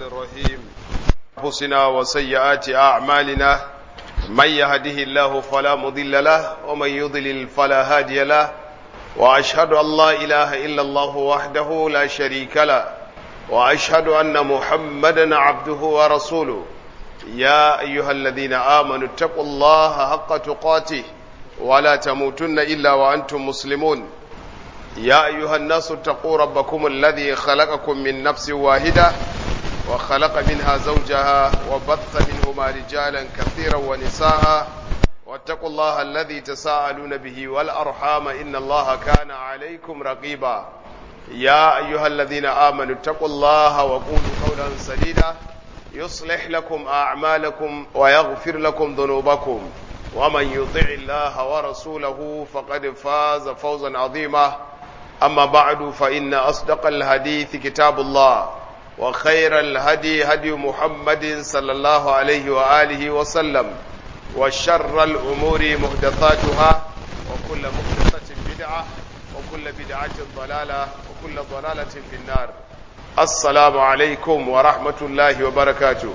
الرحمن الرحيم أنفسنا وسيئات أعمالنا من يهده الله فلا مضل له ومن يضلل فلا هادي له وأشهد أن لا إله إلا الله وحده لا شريك له وأشهد أن محمدا عبده ورسوله يا أيها الذين آمنوا اتقوا الله حق تقاته ولا تموتن إلا وأنتم مسلمون يا أيها الناس اتقوا ربكم الذي خلقكم من نفس واحدة وخلق منها زوجها وبث منهما رجالا كثيرا ونساء واتقوا الله الذي تساءلون به والأرحام إن الله كان عليكم رقيبا يا أيها الذين آمنوا اتقوا الله وقولوا قولا سديدا يصلح لكم أعمالكم ويغفر لكم ذنوبكم ومن يطع الله ورسوله فقد فاز فوزا عظيما أما بعد فإن أصدق الحديث كتاب الله وخير الهدي هدي محمد صلى الله عليه وآله وسلم وشر الأمور محدثاتها وكل محدثة بدعة وكل بدعة ضلالة وكل ضلالة في النار السلام عليكم ورحمة الله وبركاته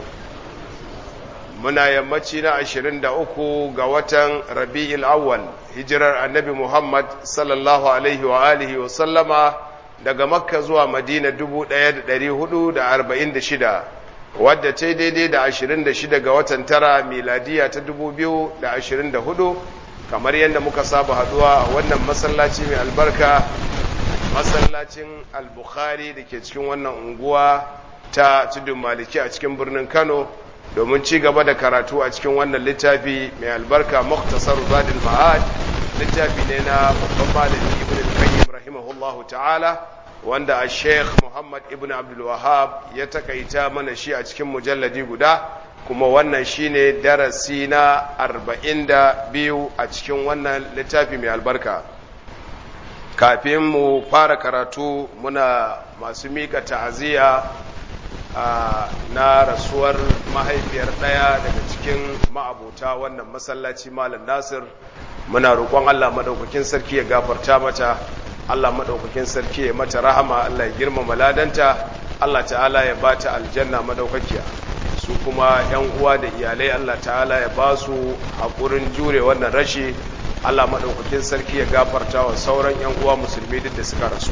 muna yammaci na ashirin da uku ga watan rabi'il awwal hijirar annabi muhammad sallallahu alaihi wa alihi wa sallama daga makka zuwa madina dubu ɗaya da ɗari hudu da arba'in da shida wadda ta daidai da ashirin da shida ga watan tara miladiya ta dubu biyu da ashirin da hudu kamar yadda muka saba haduwa a wannan masallaci mai albarka masallacin al-bukhari da ke cikin wannan unguwa ta tudun maliki a cikin birnin kano domin ci gaba da karatu a cikin wannan littafi mai albarka muktasar zadil ma'ad littafi ne na babban malami ibn al-qayyim rahimahullahu ta'ala wanda a sheikh muhammad ibn abdul wahab ya takaita mana shi a cikin mujalladi guda kuma wannan shine darasi na arba'in da biyu a cikin wannan littafi mai albarka kafin mu fara karatu muna masu mika ta'aziyya na rasuwar mahaifiyar ɗaya daga cikin ma'abuta wannan masallaci malam nasir muna roƙon allah maɗaukakin sarki ya gafarta mata allah maɗaukakin sarki ya mata rahama allah ya girmama ladanta allah ta'ala ya ba ta aljanna maɗaukakiya su kuma yan uwa da iyalai allah ta'ala ya ba su haƙurin jure wannan rashi allah maɗaukakin sarki ya gafarta wa sauran yan uwa musulmi duk da suka rasu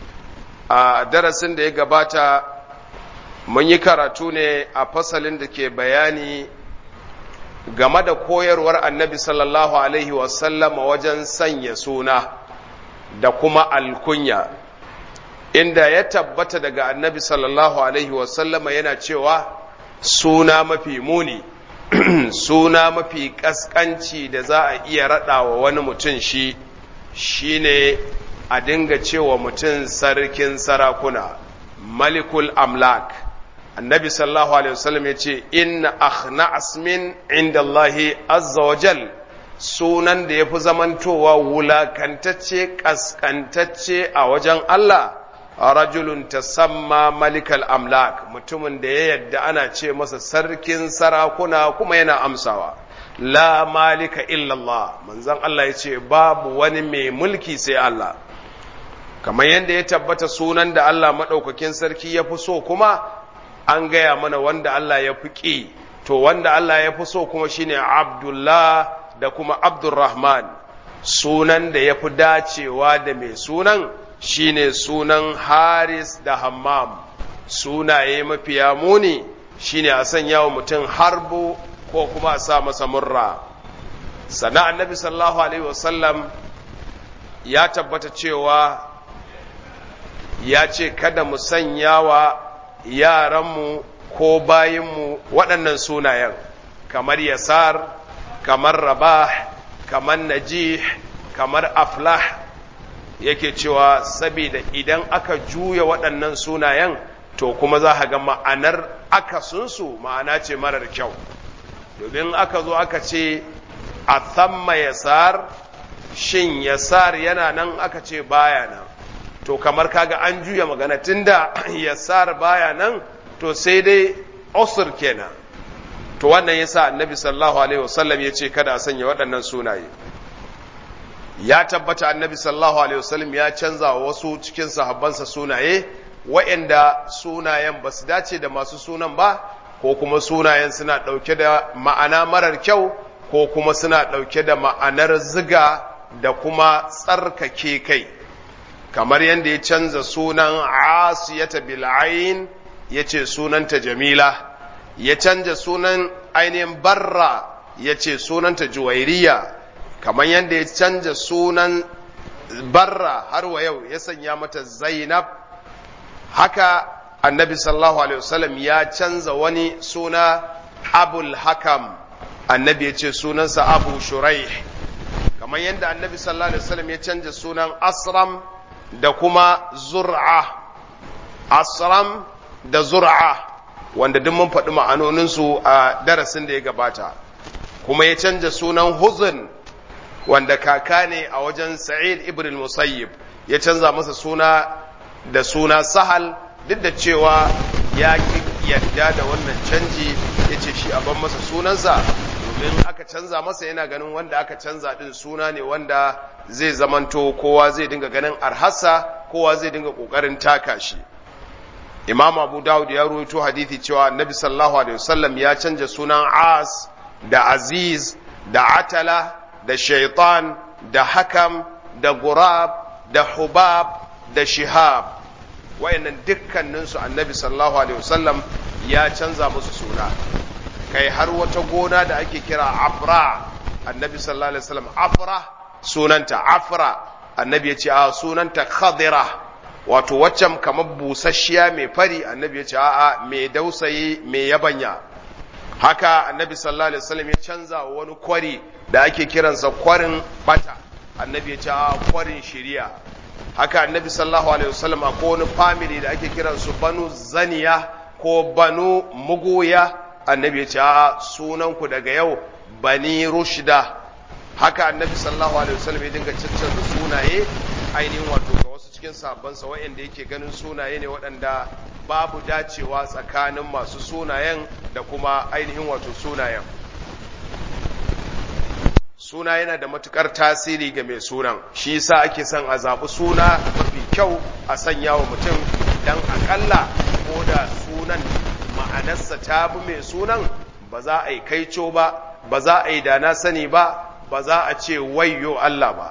a darasin da ya gabata mun yi karatu ne a fasalin da ke bayani game da koyarwar annabi sallallahu alaihi wasallama wajen sanya suna da kuma alkunya inda ya tabbata daga annabi sallallahu alaihi wasallama yana cewa suna mafi muni suna mafi kaskanci da za a iya raɗawa wani mutum shi shine a dinga cewa mutum sarkin sarakuna malikul amlak annabi sallallahu alaihi wasallam ya ce inna akhna asmin inda Allahi azza wa jal sunan da ya fi zamantowa wulakantacce kaskantacce a wajen Allah rajulun tasamma malikal amlak mutumin da ya yadda ana ce masa sarkin sarakuna kuma yana amsawa la malika illallah manzon Allah ya ce babu wani mai mulki sai Allah kamar yadda ya tabbata sunan da Allah maɗaukakin sarki ya fi so kuma an gaya mana wanda Allah ya fi ƙi to wanda Allah ya fi so kuma shine Abdullah da kuma Abdurrahman sunan da ya fi dacewa da mai sunan shine sunan Haris da Hammam sunaye mafiya muni shine a sanya wa mutum harbu ko kuma a sa masa murra sana annabi sallallahu alaihi wasallam ya tabbata cewa ya ce kada mu sanya wa yaranmu ko bayinmu waɗannan sunayen kamar yasar kamar rabah kamar najih kamar aflah yake cewa saboda idan aka juya waɗannan sunayen to kuma za a ga ma'anar akasunsu ma'ana ce marar kyau domin aka zo aka ce a thamma yasar shin yasar yana nan aka ce baya nan to kamar kaga an juya magana tunda yasar baya nan to sai dai usur kenan to wannan yasa annabi sallallahu alaihi wasallam ya ce kada a sanya waɗannan sunaye ya tabbata annabi sallallahu alaihi wasallam ya canza wa wasu cikin sahabbansa sunaye waɗanda sunayen ba su dace da masu sunan ba ko kuma sunayen suna ɗauke da ma'ana marar kyau ko kuma suna ɗauke da ma'anar ziga da kuma tsarkake kai kamar yadda ya canza sunan asiyata bil'ain ya ce sunanta jamila ya canja sunan ainihin barra ya ce sunanta juwairiya kamar yadda ya canja sunan barra har wa yau ya sanya mata zainab haka annabi sallallahu alaihi wasallam ya canza wani suna abul hakam annabi ya ce sunansa abu shuraih kamar yadda annabi sallallahu alaihi wasallam ya canja sunan asram da kuma zur'a asram da zur'a wanda duk mun faɗi ma'anoninsu a darasin da ya gabata kuma ya canja sunan huzun wanda kaka ne a wajen sa'id ibn musayyib ya canza masa suna da suna sahal duk da cewa ya yadda da wannan canji ya ce shi a ban masa sunansa domin aka canza masa yana ganin wanda aka canza din suna ne wanda zai zamanto kowa zai dinga ganin arhassa kowa zai dinga kokarin taka shi imam abu dawud ya ruwaito hadithi cewa annabi sallallahu alaihi wasallam ya canja sunan as da aziz da atala da shaitan da hakam da gurab da hubab da shihab wayannan dukkaninsu annabi sallallahu alaihi wasallam ya canza musu suna kai har wata gona da ake kira afra annabi sallallahu alaihi wasallam afra sunanta afra annabi ya ce a sunanta khadira wato waccan kamar busasshiya mai fari annabi ya ce a'a mai dausayi mai yabanya haka annabi sallallahu alaihi wasallam ya canza wani kwari da ake kiransa kwarin bata annabi ya ce a kwarin shiriya haka annabi sallallahu alaihi wasallam a wani family da ake kiransu banu zaniya ko banu mugoya annabi ya ce a sunanku daga yau bani rushda haka annabi sallallahu alaihi wasallam ya dinga cancanza sunaye ainihin wato ga wasu cikin sabansa waɗanda yake ganin sunaye ne waɗanda babu dacewa tsakanin masu sunayen da kuma ainihin wato sunayen suna yana da matukar tasiri ga mai sunan shi yasa ake son a zaɓi suna mafi kyau a sanya wa mutum dan akalla ko da sunan ma'anarsa ta bi mai sunan ba za a yi kaico ba ba za a yi dana sani ba ba za a ce wayyo Allah ba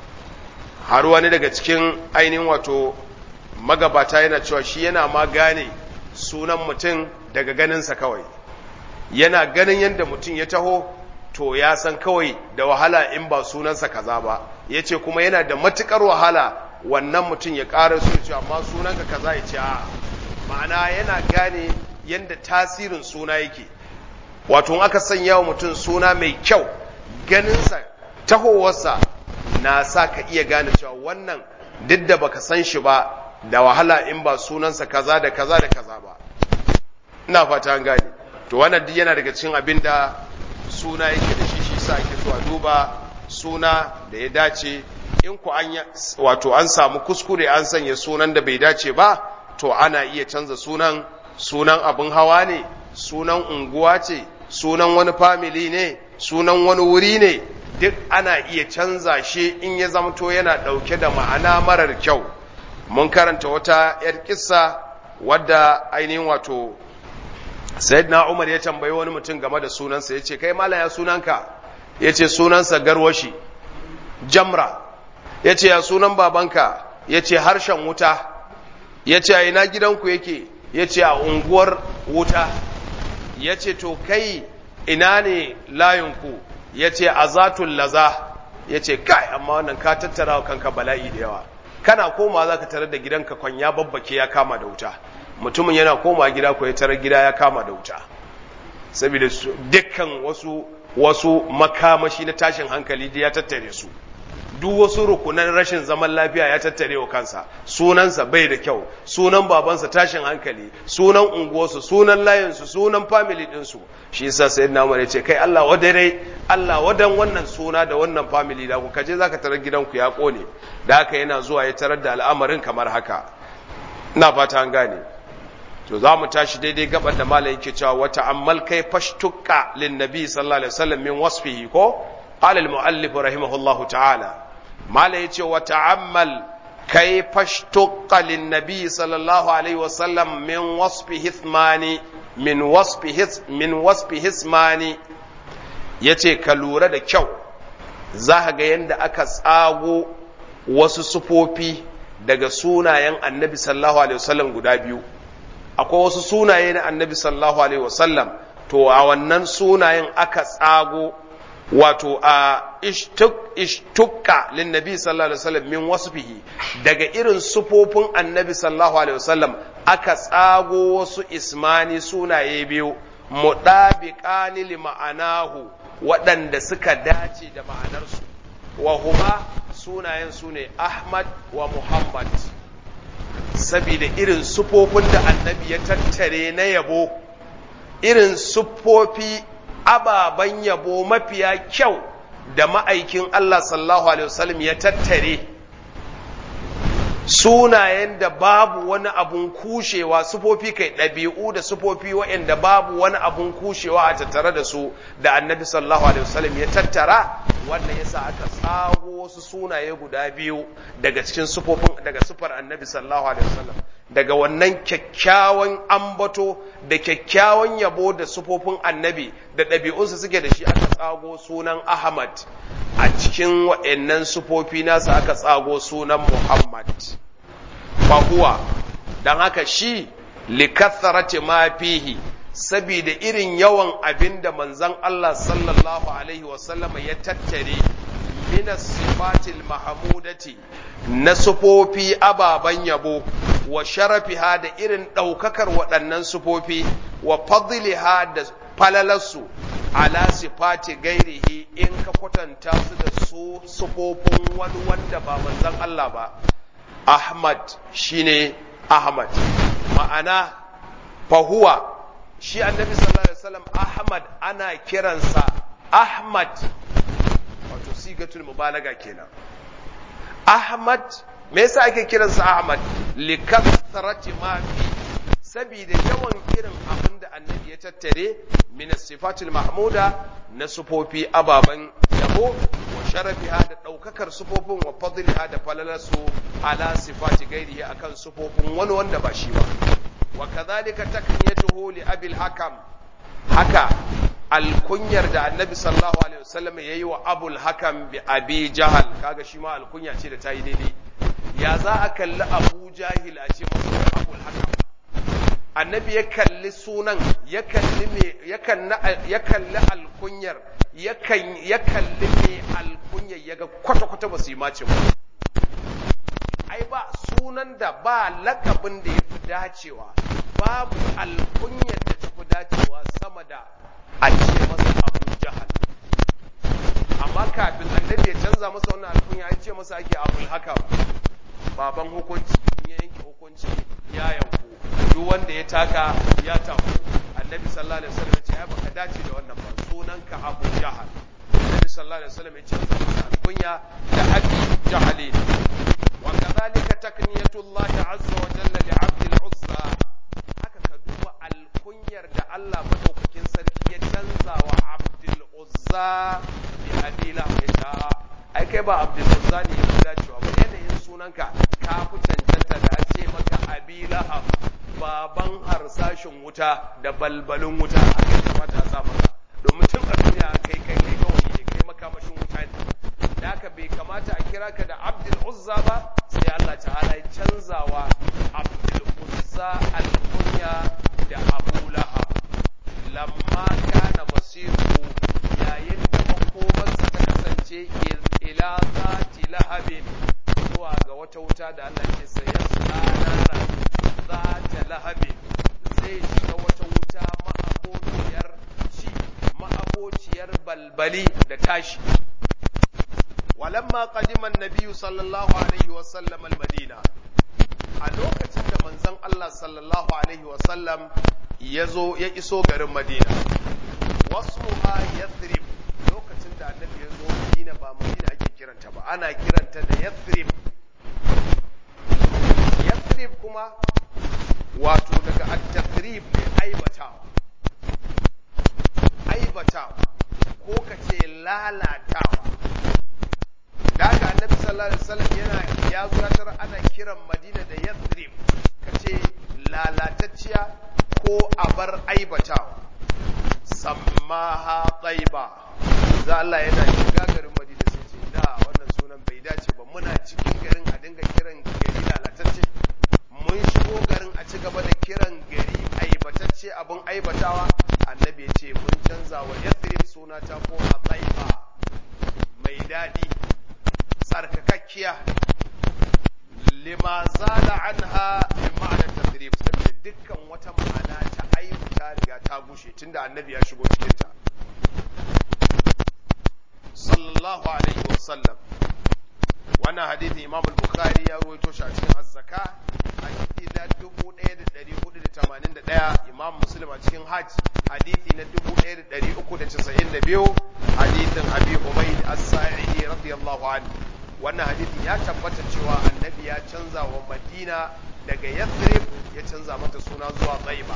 har wani daga cikin ainihin wato magabata yana cewa shi yana ma gane sunan mutum daga ganinsa kawai yana ganin yadda mutum ya taho to ya san kawai da wahala in ba sunansa kaza ba ya ce kuma yana da matukar wahala wannan mutum ya ƙara su ce amma sunanka kaza ya ce a ma'ana yana gane yadda tasirin suna yake wato aka sanya wa mutum suna mai kyau ganinsa tahowarsa na sa ka iya gane cewa wannan duk da baka san shi ba da wahala in ba sunansa kaza da kaza da kaza ba ina fata an gane to wannan duk yana daga cikin abin da suna yake da shi shi sa ake so a duba suna da ya dace in ku an wato an samu kuskure an sanya sunan da bai dace ba to ana iya canza sunan sunan abin hawa ne sunan unguwa ce sunan wani family ne sunan wani wuri ne duk ana iya canza shi in ya zamto yana ɗauke da ma'ana marar kyau mun karanta wata 'yar kissa wadda ainihin wato sayyidina umar ya tambayi wani mutum game da sunansa ya ce kai mala ya sunanka ya ce sunansa garwashi jamra ya ce ya sunan babanka ya ce harshen wuta ya ce a ina gidanku yake ya ce a unguwar wuta ya ce to kai ina ne layinku ya ce a zatun laza ya ce kai amma wannan ka tattara wa kanka bala'i da yawa kana koma za ka tarar da gidanka kwan ya babbake ya kama da wuta mutumin yana koma gida ko ya tarar gida ya kama da wuta saboda dukkan wasu wasu makamashi na tashin hankali da ya tattare su duk wasu rukunan rashin zaman lafiya ya tattare wa kansa sunansa bai da kyau sunan babansa tashin hankali sunan unguwarsu sunan layinsu sunan family ɗinsu shi yasa sai na umar ya ce kai Allah wadare Allah wadan wannan suna da wannan family da ku kaje zaka tarar gidanku ya kone da haka yana zuwa ya tarar da al'amarin kamar haka ina fata an gane to za mu tashi daidai gaban da malam yake cewa wata ammal kai fashtukka lin nabi sallallahu alaihi wasallam min wasfihi ko qala al muallif rahimahullahu ta'ala malam yace wa ta'ammal kai fashtuqqa lin nabi sallallahu alaihi wasallam min wasfi hithmani min wasfi min wasfi hismani yace ka lura da kyau za ka ga yadda aka tsago wasu sufofi daga sunayen annabi sallallahu alaihi wasallam guda biyu akwai wasu sunaye na annabi sallallahu alaihi wasallam to a wannan sunayen aka tsago wato a ishtukka lin nabi sallallahu alaihi wasallam min wasfihi daga irin sufofin annabi sallallahu alaihi wasallam aka tsago wasu ismani sunaye biyu mudabiqani li ma'anahu waɗanda suka dace da ma'anarsu wa huma sunayen su ne Ahmad wa Muhammad saboda irin sufofin da annabi ya tattare na yabo irin sufofi ababen yabo mafiya kyau da ma'aikin Allah sallallahu Alaihi wasallam ya tattare sunayen da babu wani abun kushewa sufofi kai ɗabi'u da sufofi waɗanda babu wani abun kushewa a tattare da su da annabi sallallahu alaihi wasallam ya tattara wannan yasa aka tsago wasu sunaye guda biyu daga cikin sufofin daga sufar annabi sallallahu alaihi wasallam daga wannan kyakkyawan ambato da kyakkyawan yabo da sufofin annabi da ɗabi'unsa suke da shi aka tsago sunan ahmad a cikin waɗannan sufofi nasa aka tsago sunan muhammad fahuwa don haka shi likatharati ma fihi saboda irin yawan abin da manzon Allah sallallahu alaihi wasallama ya tattare minas sifatil mahamudati na sufofi ababen yabo wa sharafiha da irin ɗaukakar waɗannan sufofi wa fadliha da falalarsu ala sifati gairihi in ka kwatanta su da su sufofin wani wanda ba manzon Allah ba Ahmad shine Ahmad ma'ana fahuwa shi annabi sallallahu alaihi wasallam Ahmad ana kiransa Ahmad wato sigatul mubalaga kenan Ahmad me yasa ake kiransa Ahmad likathrati ma fi saboda yawan irin abin da annabi ya tattare min sifatul mahmuda na sufofi ababan yabo wa sharafiha da daukakar sufofin wa fadliha da falalarsu ala sifati gairihi akan sufofin wani wanda ba shi ba wa kadhalika takniyatuhu li abil hakam haka alkunyar da annabi sallallahu alaihi wasallam yayi wa abul hakam bi abi jahal kaga shi ma alkunya ce da tayi daidai ya za a kalli abu jahil a ce masa abul hakam annabi ya kalli sunan ya kalli me ya kalli alkunyar ya kalli me alkunyar ya ga kwata-kwata ba su yi mace ba ai ba sunan da ba lakabin da ya fi dacewa babu alkunyar da ta fi dacewa sama da a ce masa abu jahal amma kafin annabi ya canza masa wannan alkunya ya ce masa ake abul haka baban hukunci in ya yanke hukunci ya yanku duk wanda ya taka ya taku annabi sallallahu alaihi wasallam ya ce ai baka dace da wannan ba sunanka abu jahal annabi sallallahu alaihi wasallam ya ce masa alkunya da abi jahali wa kadhalika takniyatullahi azza wa jalla li abdil uzza haka ka duba alkunyar da Allah madaukakin sarki ya canza wa abdul uzza bi adila ya sha ai kai ba abdul uzza ne ya dacewa ba yanayin sunanka ka fi cancanta da a ce maka abi lahab baban harsashin wuta da balbalin wuta a kai kamata a sa maka domin tun a duniya kai kai kai kawai ne kai makamashin wuta ne da haka bai kamata a kira ka da abdul uzza ba sai Allah ta'ala ya canzawa abdul uzza alkunya da abu lahab lamma kana masiru yayin da makomarsa ta kasance ila zati lahabin zuwa ga wata wuta da Allah ke sayar sanara zata lahabin zai shiga wata wuta ma'abociyar ci ma'abociyar balbali da tashi walamma qadima an-nabiy sallallahu alaihi wa sallam al-madina a lokacin da manzon Allah sallallahu alaihi wa sallam yazo ya iso garin Madina wasmuha yathrib lokacin da annabi ya zo Madina ba Madina ake kiranta ba ana kiranta da yathrib yathrib kuma wato daga at-tathrib ne aibatawa aibatawa ko kace lalatawa da haka annabi sallallahu alaihi wasallam yana ya zo ya tarar ana kiran madina da yathrib kace lalatacciya ko abar aibatawa sammaha taiba za Allah yana shiga garin madina sai ce da wannan sunan bai dace ba muna cikin garin a dinga kiran gari lalatacce mun shigo garin a ci gaba da kiran gari aibatacce abin aibatawa annabi ya ce mun canza wa yathrib suna ta koma taiba mai daɗi tsarkakakkiya lima zala anha min ma'anar tasrif saboda dukkan wata ma'ana ta aibu ta riga ta gushe tunda annabi ya shigo cikin ta sallallahu alaihi wasallam wannan hadithi imam al-bukhari ya ruwaito shi a cikin az-zaka hadithi na 1481 imam muslim a cikin hajj hadithi na 1392 hadithin abi umayd as-sa'idi radiyallahu anhu wannan hadithi ya tabbata cewa annabi ya canza wa madina daga yathrib ya canza mata suna zuwa taiba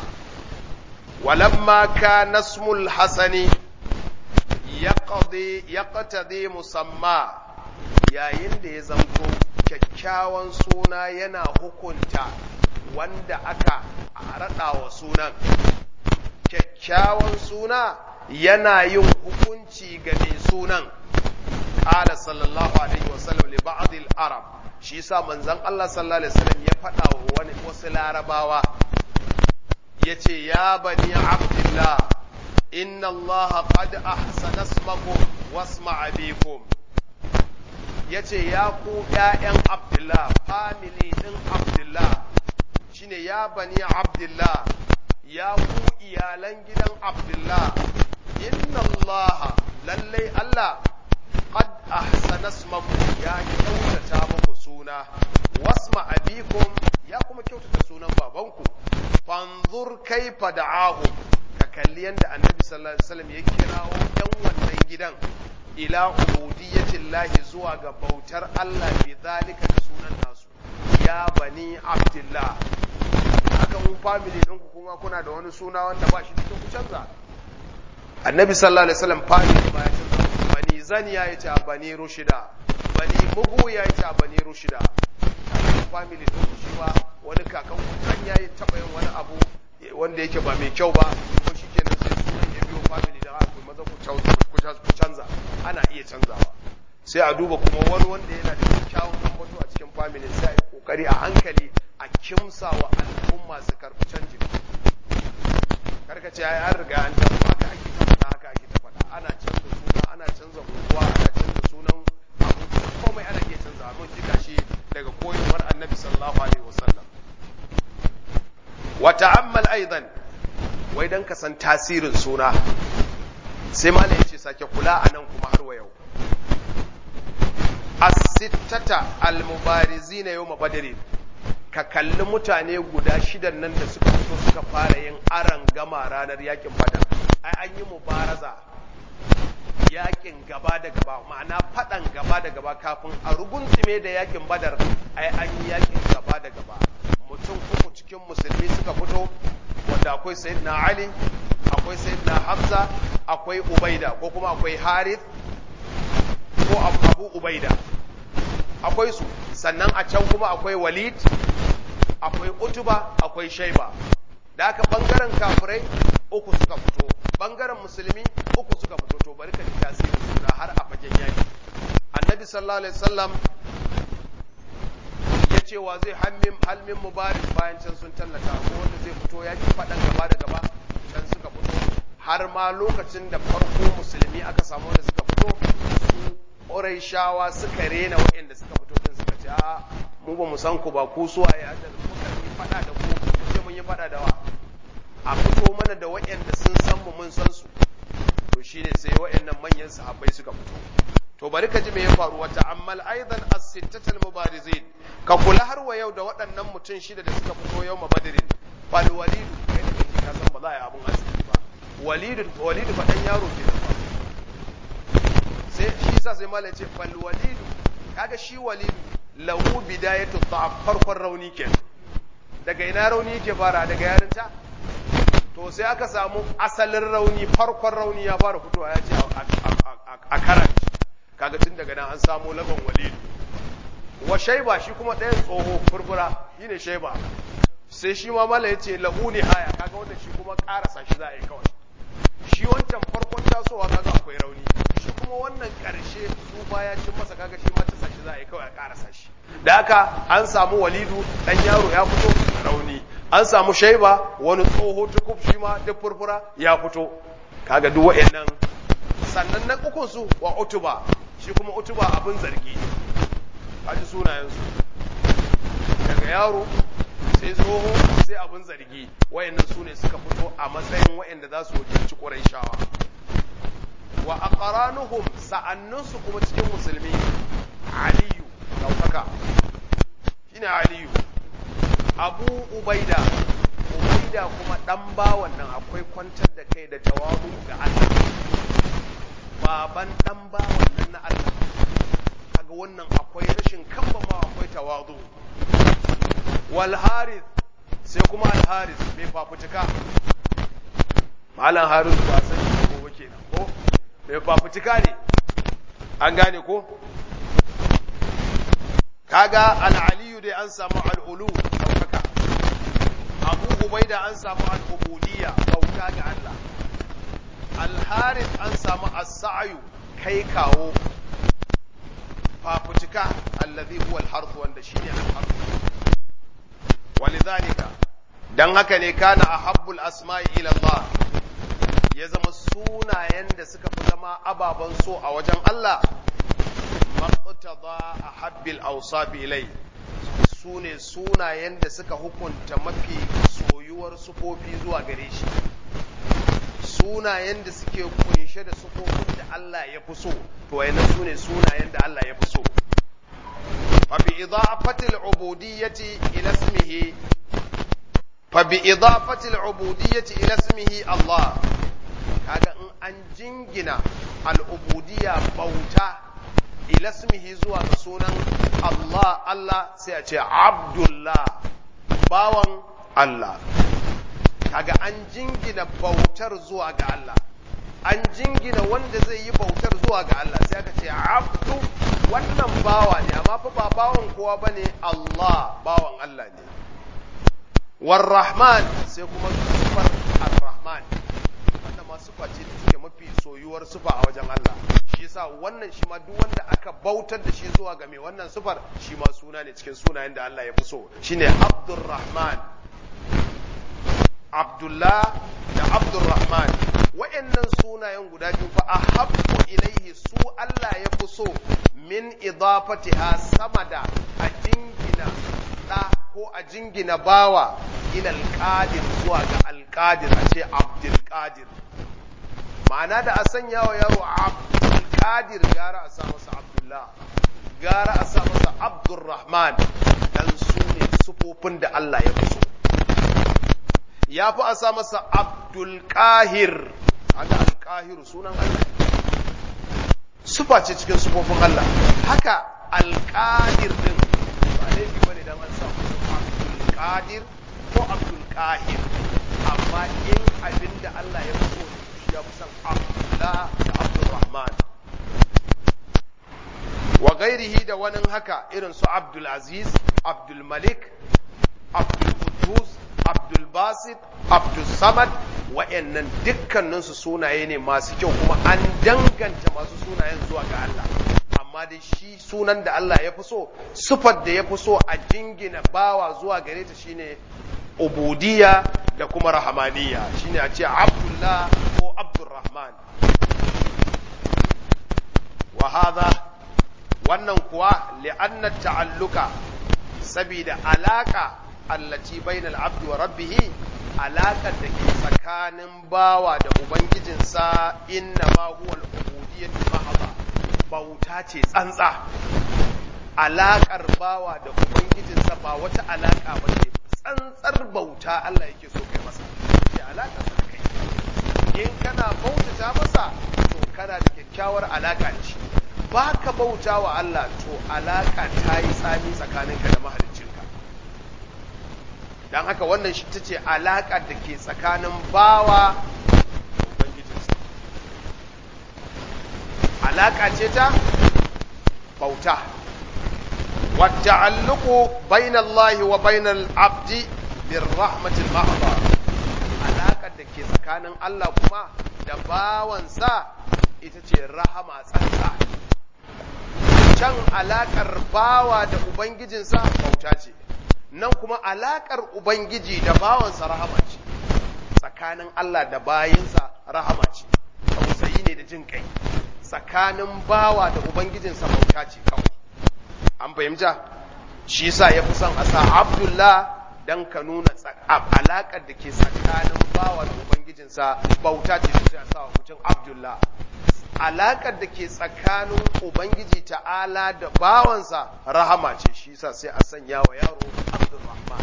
walamma kana ismul hasani yaqdi yaqtadi musamma yayin da ya zanto kyakkyawan suna yana hukunta wanda aka raɗa wa sunan kyakkyawan suna yana yin hukunci ga mai sunan qala sallallahu alaihi wasallam li ba'd al-arab shi yasa manzon Allah sallallahu alaihi wasallam ya faɗa wa wani wasu larabawa yace ya bani abdullah inna Allah qad ahsana ismakum wasma abikum yace ya ku ƴaƴan abdullah family din abdullah shine ya bani abdullah ya ku iyalan gidan abdullah inna Allah lallai Allah qad ahsana ismakum ya kyautata muku suna wasma abikum ya kuma kyautata sunan babanku fanzur kaifa da'ahum ka kalli yanda annabi sallallahu alaihi wasallam ya kirawo yan wannan gidan ila ubudiyyatin lahi zuwa ga bautar Allah bi zalika da sunan nasu ya bani abdullah haka mun family ɗinku kuma kuna da wani suna wanda ba shi da ku canza annabi sallallahu alaihi wasallam family ma ya canza bani zaniya ya ce bani rushida bani mugu ya ce bani rushida family ɗinku shi ma wani kakan kukan ya yi taɓa yin wani abu wanda yake ba mai kyau ba ko shi kenan sai sunan ya biyo family da haka maza ku canza ana iya canzawa sai a duba kuma wani wanda yana da kyakkyawan ambato a cikin family sai a yi kokari a hankali a kimsa wa al'umma su karɓi canjin karka ce ai an riga an tafi haka ake ta faɗa haka ake ta faɗa ana canza suna ana canza unguwa ana canza sunan abu komai ana iya canza mun ji gashi daga koyarwar annabi sallallahu alaihi wasallam wa ta'ammal aidan wai dan ka san tasirin suna sai malai yace sake kula anan kuma har wa yau as-sittata al-mubarizina yawm badr ka kalli mutane guda shidan nan da suka fito suka fara yin aran gama ranar yakin badar ai an yi mubaraza yakin gaba da gaba ma'ana fadan gaba da gaba kafin a rugunsume da yakin badar ai an yi yakin gaba da gaba mutum uku cikin musulmi suka fito wanda akwai sayyidina ali akwai sayyidina hamza akwai ubaida ko kuma akwai harith ko abu ubaida akwai su sannan a can kuma akwai walid akwai utuba akwai shaiba da aka bangaren kafirai uku suka fito bangaren musulmi uku suka fito to bari ka ji tasirin suna har a fagen yaki annabi sallallahu alaihi wasallam ya ce wa zai halmin halmin mubarak bayan can sun tallata ko wanda zai fito yaki faɗan gaba da gaba can suka fito har ma lokacin da farko musulmi aka samu wanda suka fito su shawa suka rena waɗanda suka fito din suka ce a mu ba mu san ku ba ku suwa ya da muka yi fada da ku ce mun yi fada da wa a fito mana da waɗanda sun san mu mun san su to shine sai waɗannan manyan sahabbai suka fito to bari ka ji me ya faru wata ammal aidan as-sittatal mubarizin ka kula har wa yau da waɗannan mutum shida da suka fito yau mabadirin fal walidu kai da kake ka san ba za a yi abun asiri ba walidu walidu fa dan yaro ke ba sai shi yasa sai malai ce fal walidu kaga shi walidu lahu bidayatu dha'f farkon rauni ke daga ina rauni yake fara daga yarinta to sai aka samu asalin rauni farkon rauni ya fara fitowa ya ce a karanta kaga tun daga nan an samu lagon walidu wa shaiba shi kuma ɗayan tsoho furfura shi ne shaiba sai shi ma mala ya ce la'uni haya kaga wannan shi kuma ƙarasa shi za a yi kawai shi wancan farkon tasowa kaga akwai rauni shi kuma wannan ƙarshe su baya cin masa kaga shi ma ta shi za a yi kawai a ƙarasa shi da haka an samu walidu ɗan yaro ya fito rauni an samu shaiba wani tsoho tukuf shi ma duk furfura ya fito kaga duk wa'annan sannan na ukun su wa utuba shi kuma utuba abin zargi kaji sunayensu daga yaro sai tsoho sai abin zargi wayannan su ne suka fito a matsayin wayanda za su wakilci ƙurayshawa wa aqranuhum sa'annunsu kuma cikin musulmi aliyu daukaka shine aliyu abu ubaida ubaida kuma dan bawan nan akwai kwantar da kai da tawabu ga Allah baban dan bawan nan na Allah kaga wannan akwai rashin kambama akwai tawazu wal harith sai kuma al harith mai fafutuka malam harith ba san shi ko kenan ko mai fafutuka ne an gane ko kaga al aliyu dai an samu al ulu daukaka abu ubaida an samu al ubudiyya bauta ga Allah al harith an samu as-sa'yu kai kawo fafutuka allazi huwa al-harth wanda shine al-harth walidhalika dan haka ne kana ahabbul asma'i ila Allah ya zama sunayen da suka fi zama ababan so a wajen Allah maqtada ahabbil awsaf ilai sune sunayen da suka hukunta mafi soyuwar sufofi zuwa gare shi sunayen da suke kunshe da sufofin da Allah ya fi so to wayannan sune sunayen da Allah ya fi so fa bi idafati al-ubudiyyati ila ismihi fa bi idafati al-ubudiyyati ila ismihi Allah kaga in an jingina al-ubudiyya bauta ila ismihi zuwa ga sunan Allah Allah sai a ce Abdullah bawan Allah kaga an jingina bautar zuwa ga Allah an jingina wanda zai yi bautar zuwa ga Allah sai aka ce abdu wannan bawa ne amma fa ba bawan kowa bane Allah bawan Allah ne warrahman sai kuma sufar arrahman wannan ma sufa ce da take mafi soyuwar sufa a wajen Allah shi yasa wannan shi ma duk wanda aka bautar da shi zuwa ga mai wannan sufar shi ma suna ne cikin sunayen da Allah ya fi so shine abdurrahman Abdullah da Abdurrahman wa'annan sunayen guda biyu fa ahabbu ilaihi su Allah ya fi so min idafatiha sama da a jingina da ko a jingina bawa ila alqadir zuwa ga alqadir a ce Abdul Qadir ma'ana da a sanya wa yaro Abdul Qadir gara a sa masa Abdullah gara a sa masa Abdurrahman dan su ne sufofin da Allah ya fi so ya fi a sa masa Abdulkahir, aga Alkahiru sunan Allah, sufa ce cikin sufofin Allah, haka Alkadir din ba laifi bane dan an sa Abdulkadir ko Abdulkahir, amma in abin da Allah ya fi so shi ya fi san Abdullah da Abdulrahman. Wa gairihi da wani haka irin su Abdulaziz, Abdulmalik, Abdulkudus, Abdulbasit, Abdulsamad wa'yannan dukkaninsu sunaye ne masu kyau kuma an danganta masu sunayen zuwa ga Allah. Amma dai shi sunan da Allah ya fi so, sufar da ya fi so a jingina bawa zuwa gare ta shine ubudiyya da kuma rahamaniya shine a ce Abdullah ko Abdulrahman. Wa hadha wannan kuwa li'anna ta'alluka sabida alaka allati bainal abdi wa rabbih alaƙar da ke tsakanin bawa da ubangijinsa inna ma huwa al-ubudiyyatu mahaba bauta ce tsantsa alaƙar bawa da ubangijinsa ba wata alaƙa ba ce tsantsar bauta Allah yake so kai masa ke alaƙar sa kai in kana bautata masa to kana da kyakkyawar alaƙa da shi ba ka bauta wa Allah to alaƙa ta yi tsami tsakaninka da mahaliccinka don haka wannan shi ta ce alaƙa da ke tsakanin bawa da ubangijinsa alaƙa ce ta bauta والتعلق بين الله وبين العبد بالرحمة المحضة علاقة دكي سكان الله كما دباوان سا itace rahama tsantsa can alaƙar bawa da ubangijinsa bauta ce nan kuma alaƙar ubangiji da bawansa rahama ce tsakanin Allah da bayinsa rahama ce tausayi ne da jin kai tsakanin bawa da ubangijinsa bauta ce kawai an fahimta shi yasa ya fi son a sa abdullah dan ka nuna alaƙar da ke tsakanin bawa da ubangijinsa bauta ce sai a sa wa mutum abdullah alaƙar da ke tsakanin ubangiji ta'ala da bawansa rahama ce shi yasa sai a sanya wa yaro abdulrahman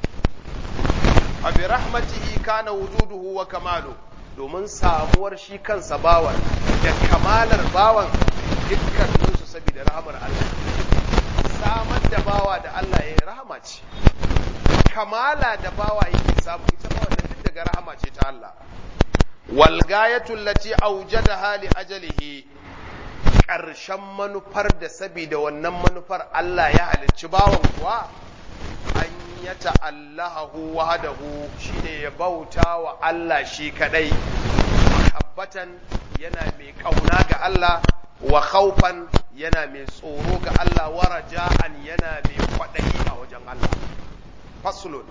a bi rahmatihi kana wujuduhu wa kamalu domin samuwar shi kansa bawan da kamalar bawan dukkaninsu saboda rahamar Allah samar da bawa da Allah ya yi rahama ce kamala da bawa yake samu ita ba wannan duk daga rahama ce ta Allah wal gayatul lati awjadaha li ajalihi ƙarshen manufar da saboda wannan manufar Allah ya halicci bawan kuwa an ya ta'allahahu wahdahu shine ya bauta wa Allah shi kadai mahabbatan yana mai kauna ga Allah wa khawfan yana mai tsoro ga Allah wa raja'an yana mai kwadayi a wajen Allah faslun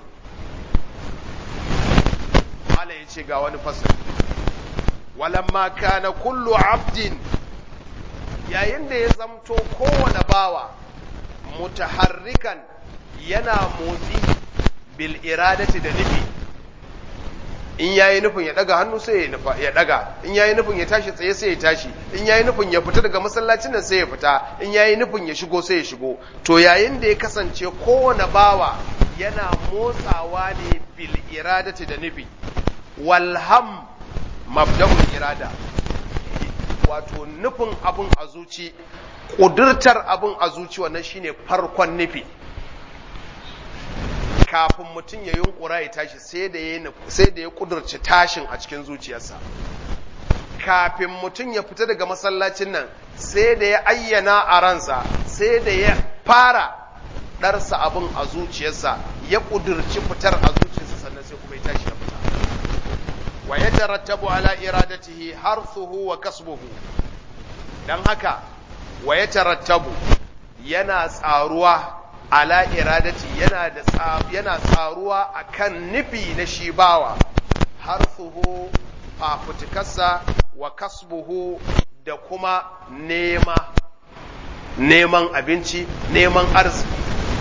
Allah yace ga wani fasl walamma kana kullu abdin yayin da ya zamto kowane bawa mutaharrikan yana motsi bil iradati da nufi in yayi nufin ya daga hannu sai ya nufa ya daga in yayi nufin ya tashi tsaye sai ya tashi in yayi nufin ya fita daga masallacin nan sai ya fita in yayi nufin ya shigo sai ya shigo to yayin da ya kasance kowane bawa yana motsawa ne bil iradati da nufi walham mabda'ul irada wato nufin abun a zuci ƙudurtar abun a zuci wannan shine farkon nufi kafin mutum ya yunkura ya tashi sai da ya sai da ya kudurci tashin a cikin zuciyarsa kafin mutum ya fita daga masallacin nan sai da ya ayyana a ransa sai da ya fara ɗarsa abin a zuciyarsa ya kudurci fitar a zuciyarsa sannan sai kuma ya tashi ya fita wa ya tarattabu ala iradatihi harsuhu wa kasbuhu dan haka wa ya tarattabu yana tsaruwa ala iradati yana da yana tsaruwa akan nufi na shi bawa harsuhu fafutukarsa wa kasbuhu da kuma nema neman abinci neman arziki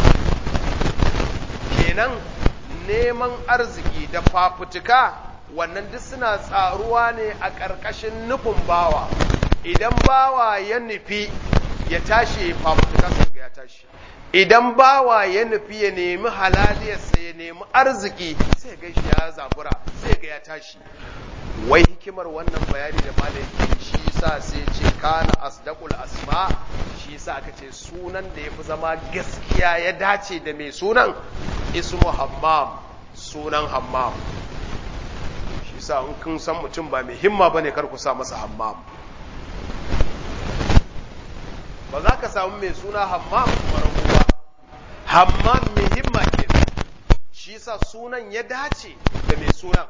kenan neman arziki da fafutuka wannan duk suna tsaruwa ne a ƙarƙashin nufin bawa idan bawa ya nufi ya tashi ya fafutukarsa ga ya tashi idan bawa ya nufi ya nemi halaliyarsa ya nemi arziki sai ga shi ya zabura sai ga ya tashi wai hikimar wannan bayani da malam shi yasa sai ce kana asdaqul asma shi yasa aka ce sunan da yafi zama gaskiya ya dace da mai sunan ismu hammam sunan hammam shi yasa in kun san mutum ba mai himma bane kar ku sa masa hammam ba za ka samu mai suna hammam kuma rabu ba hammam mai himma ke shi sa sunan ya dace da mai sunan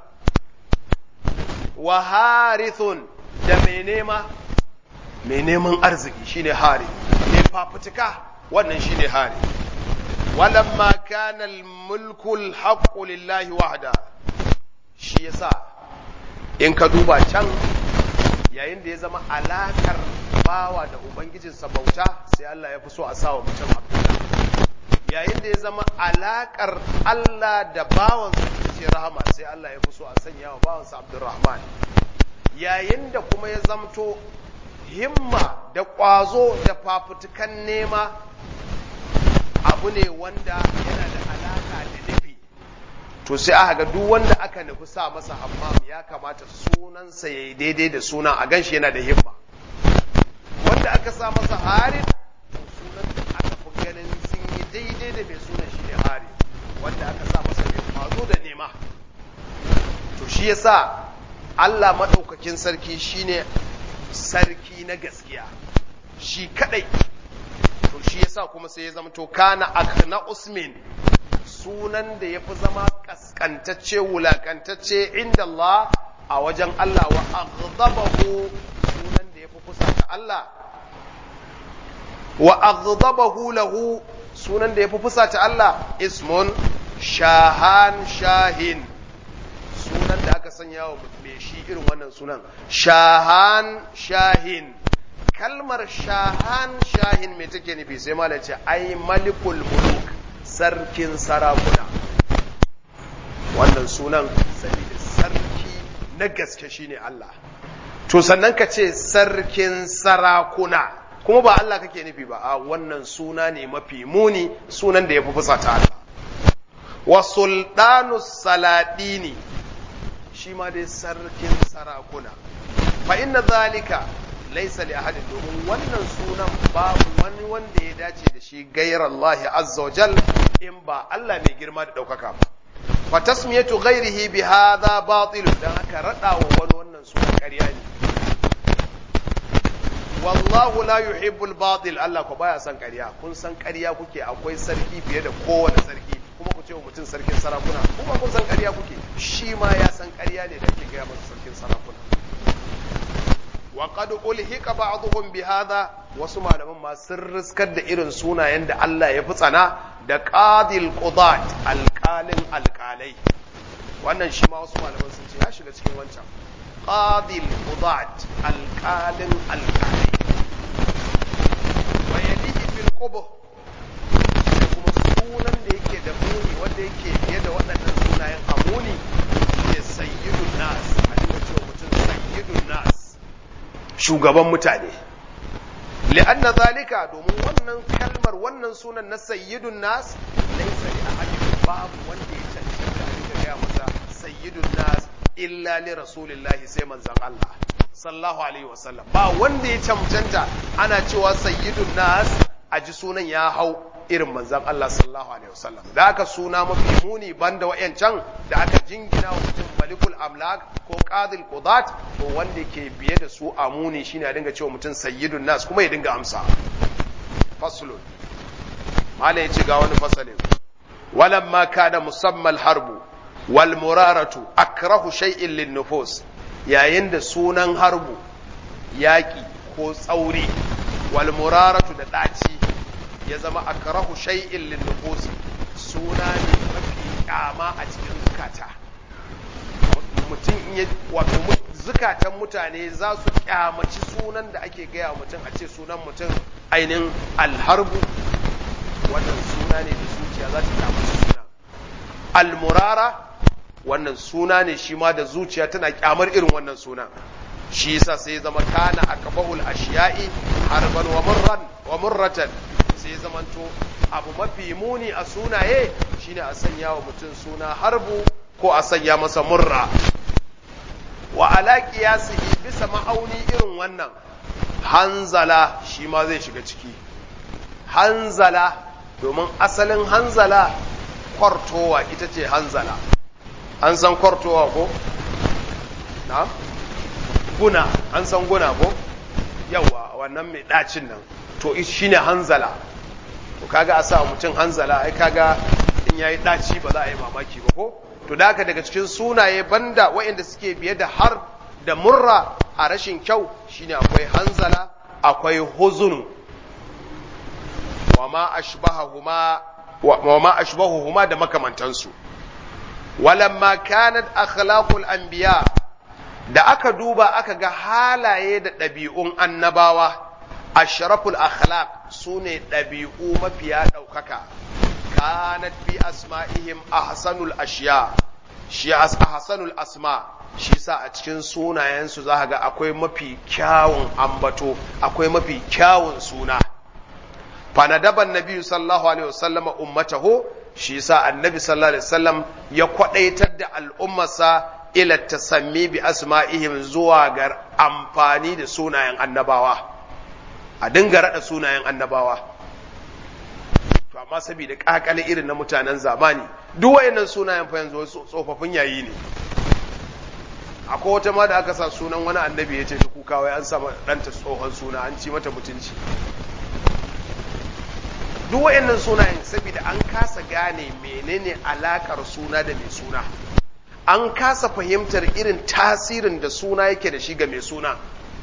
wa harithun da mai nema mai neman arziki shine hari mai fafutuka wannan shine hari walamma kana al-mulku al-haqqu lillahi wahda shi yasa in ka duba can yayin da ya zama alakar bawa da ubangijinsa bauta sai Allah ya fi so a sawa mutum abdullah yayin da ya zama alakar Allah da bawansa ita ce rahama sai Allah ya fi so a sanya wa bawansa abdurrahman yayin da kuma ya zamto himma da ƙwazo da fafutukan nema abu ne wanda yana da alaka da nufi to sai aka ga duk wanda aka nufi sa masa hammam ya kamata sunansa ya yi daidai da suna a ganshi yana da himma wanda aka sa masa harin to sunan da aka fi ganin sun yi daidai da mai sunan shi ne harin wanda aka sa masa mai kwazo da nema to shi yasa Allah maɗaukakin sarki shine sarki na gaskiya shi kadai to shi yasa kuma sai ya zama to kana akna usmin sunan da yafi zama kaskantacce wulakantacce inda Allah a wajen Allah wa aghdabahu sunan da yafi kusa ta Allah wa aghdabahu lahu sunan da yafi fusa ta Allah ismun shahan shahin sunan da aka sanya wa mai shi irin wannan sunan shahan shahin kalmar shahan shahin mai take nufi sai malam ce ai malikul muluk sarkin sarakuna wannan sunan saboda sarki na gaske shine Allah to sannan ka ce sarkin sarakuna kuma ba Allah kake nufi ba a wannan suna ne mafi muni sunan da ya fi fusata Allah wa sultanu saladini shi ma dai sarkin sarakuna fa inna zalika laysa li ahadin domin wannan sunan babu wani wanda ya dace da shi gairar Allah azza wa jal in ba Allah mai girma da daukaka ba fa tasmiyatu ghairihi bi hadha batil dan aka rada wa wani wannan sunan ƙarya ne wallahu la yuhibbul batil Allah ko baya son ƙarya kun san ƙarya kuke akwai sarki fiye da kowane sarki kuma ku ce wa mutum sarkin sarakuna kuma kun san ƙarya kuke shi ma ya san ƙarya ne da ake gaya masa sarkin sarakuna wa qad ulhiqa ba'dhum bi hadha wasu malaman ma sun riskar da irin sunayen da Allah ya fi tsana da qadil qudat alqalin alqalai wannan shi ma wasu malaman sun ce ya shiga cikin wancan qadil qudat alqalin alqalai wa yalihi bil qubh kuma sunan da yake da muni wanda yake fiye da waɗannan sunayen amuni ne sayyidun nas a dinga cewa mutum sayyidun nas shugaban mutane li'anna zalika domin wannan kalmar wannan sunan na sayyidun nas laysa li ahadin babu wanda ya cancanta a dinga gaya masa sayyidun nas illa li rasulillahi sai manzon Allah sallallahu alaihi wasallam ba wanda ya cancanta ana cewa sayyidun nas a ji sunan ya hau irin manzan Allah sallallahu alaihi wasallam da aka suna mafi muni banda wayancan da aka jingina wa mutum malikul amlak ko qadil qudat to wanda ke biye da su a muni shine a dinga cewa mutum sayyidun nas kuma ya dinga amsa faslun mala yace ga wani fasalin walamma kana musammal harbu wal muraratu akrahu shay'in lin nufus yayin da sunan harbu yaki ko tsauri wal muraratu da daci ya zama akrahu shay'in lin nufusi suna ne mafi kyama a cikin zukata mutum in wato zukatan mutane za su kyamaci sunan da ake gaya mutum a ce sunan mutum ainihin alharbu wannan suna ne da zuciya za ta kyamaci suna almurara wannan suna ne shi ma da zuciya tana kyamar irin wannan sunan shi yasa sai zama kana akabahul ashiya'i harban wa murran wa murratan sai zamanto abu mafi muni a sunaye shine a sanya wa mutum suna harbu ko a sanya masa murra wa ala qiyasihi bisa ma'auni irin wannan hanzala shi ma zai shiga ciki hanzala domin asalin hanzala kwartowa ita ce hanzala an san kwartowa ko na guna an san guna ko yawa wannan mai ɗacin nan to shi ne hanzala to kaga a sa mutum hanzala ai kaga in yayi ɗaci ba za a yi mamaki ba ko to da daga cikin sunaye banda waɗanda suke biye da har da murra a rashin kyau shine akwai hanzala akwai huzunu wa ma ashbahahuma wa ma ashbahuhuma da makamantansu walamma kanat akhlaqul anbiya da aka duba aka ga halaye da ɗabi'un annabawa ashraful akhlaq sune ɗabi'u mafiya ɗaukaka kanat bi asma'ihim ahsanul ashiya shi ahsanul asma shi sa a cikin sunayensu za ga akwai mafi kyawun ambato akwai mafi kyawun suna fanadaban nabi sallallahu alaihi wasallama ummatahu shi sa annabi sallallahu alaihi wasallam ya kwadaitar da al'ummarsa ila tasammi bi asma'ihim zuwa ga amfani da sunayen annabawa a dinga rada sunayen annabawa to amma saboda kakale irin na mutanen zamani duk wayannan sunayen fa yanzu tsofaffin yayi ne akwai wata ma da aka sa sunan wani annabi ya ce shi kuka wai an sa ɗanta tsohon suna an ci mata mutunci duk wayannan sunayen saboda an kasa gane menene alakar suna da mai suna an kasa fahimtar irin tasirin da suna yake da shi ga mai suna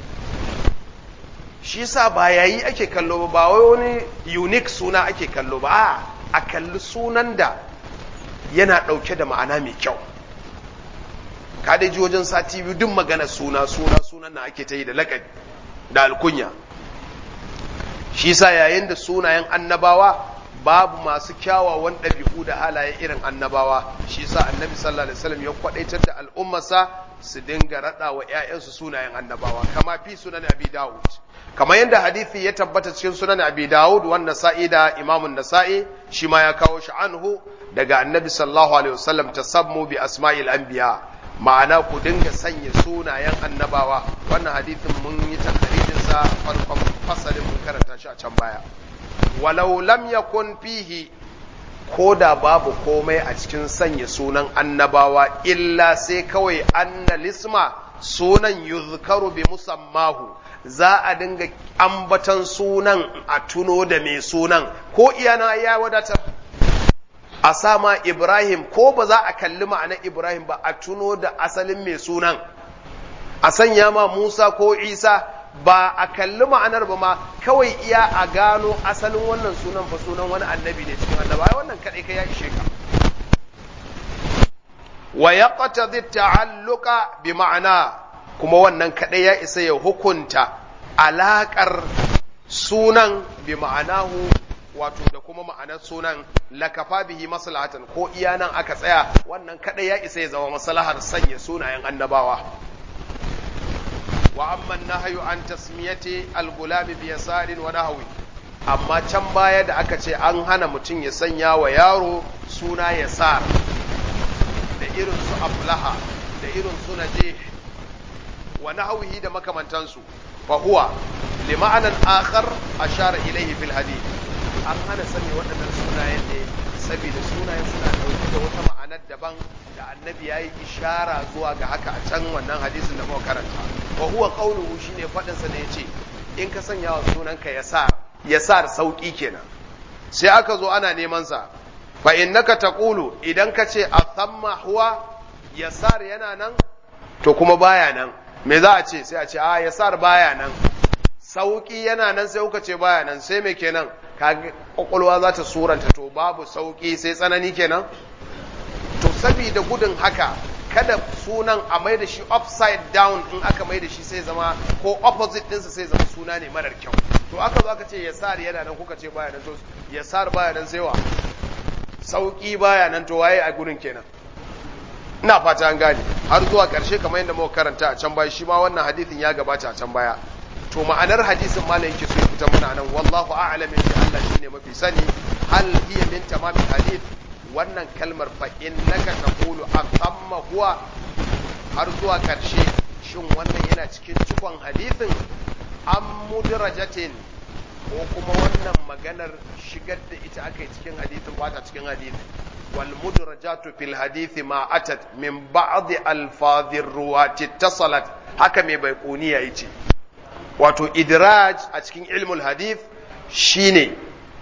shi sa ba yayi ake kallo ba wai wani unique suna ake kallo ba a kalli sunan da yana ɗauke da ma'ana mai kyau ka dai ji wajen sati biyu duk magana suna suna sunan na ake ta yi da laƙabi da alkunya shi sa yayin da sunayen annabawa babu masu kyawawan ɗabi'u da halaye irin annabawa shi sa annabi sallallahu alaihi wasallam ya kwadaitar da al'ummarsa su dinga raɗa wa ‘ya'yansu sunayen annabawa kama fi sunan abi dawud kamar yadda hadithi ya tabbata cikin sunan abi dawud wanda sa'i da imamun nasa'i shi ma ya kawo shi anhu daga annabi sallallahu alaihi wasallam tasammu bi asma'il anbiya ma'ana ku dinga sanya sunayen annabawa wannan hadithin mun yi takaridin sa farkon fasalin mun karanta shi a can baya walau lam yakun fihi ko da babu komai a cikin sanya sunan annabawa illa sai kawai anna lisma sunan yuzkaru bi musammahu za a dinga ambatan sunan a tuno da mai sunan ko iyana ya wadatar a sama Ibrahim ko ba za a kalli ma'anar Ibrahim ba a tuno da asalin mai sunan a sanya ma Musa ko Isa ba a kalli ma'anar ba ma kawai iya a gano asalin wannan sunan fa sunan wani annabi ne cikin annaba wannan kadai ka ya ishe ka wa yaqtadi ta'alluqa bi ma'ana kuma wannan kadai ya isa ya hukunta alakar sunan bi ma'anahu wato da kuma ma'anar sunan lakafa bihi maslahatan ko iya nan aka tsaya wannan kadai ya isa ya zama maslahar sanya sunayen annabawa wa amma nahyu an tasmiyati al-gulam bi yasarin wa nahwi amma can baya da aka ce an hana mutum ya sanya wa yaro suna yasar da irin su aflaha da irin su najih wa nahwihi da makamantansu fa huwa li ma'anan akhar ashara ilayhi fil hadith an hana sani waɗannan sunayen ne saboda sunayen suna ɗauke da wata ma'anar daban da annabi ya yi ishara zuwa ga haka a can wannan hadisin da muka karanta wa huwa qawluhu shine faɗin sa ne yace in ka sanya wa sunanka yasar yasar sauki kenan sai aka zo ana neman sa fa innaka taqulu idan ka ce athamma huwa yasar yana nan to kuma baya nan me za a ce sai a ce a yasar baya nan sauki yana nan sai kuka ce baya nan sai me kenan kaga kwakwalwa za ta suranta to babu sauki sai tsanani kenan to saboda gudun haka kada sunan a mai da shi upside down in aka mai da shi sai zama ko opposite ɗinsa sai zama suna ne marar kyau to aka zo aka ce yasar yana nan kuka ce baya nan to yasar baya nan sai wa sauki baya nan to waye a gurin kenan ina fata an gane har zuwa ƙarshe kamar yadda muka karanta a can baya shi ma wannan hadithin ya gabata a can baya to ma'anar hadisin malam yake so ya fita mana nan wallahu a'lam yace Allah shine mafi sani hal hiya min tamamil hadith wannan kalmar fa innaka taqulu atamma huwa har zuwa karshe shin wannan yana cikin cikon hadithin am mudrajatin ko kuma wannan maganar shigar da ita aka yi cikin hadithin ba ta cikin hadithin wal mudrajatu fil hadithi ma atat min ba'd alfadhir ruwati tasalat haka mai baiquniya yace wato idraj a cikin ilmul hadith shine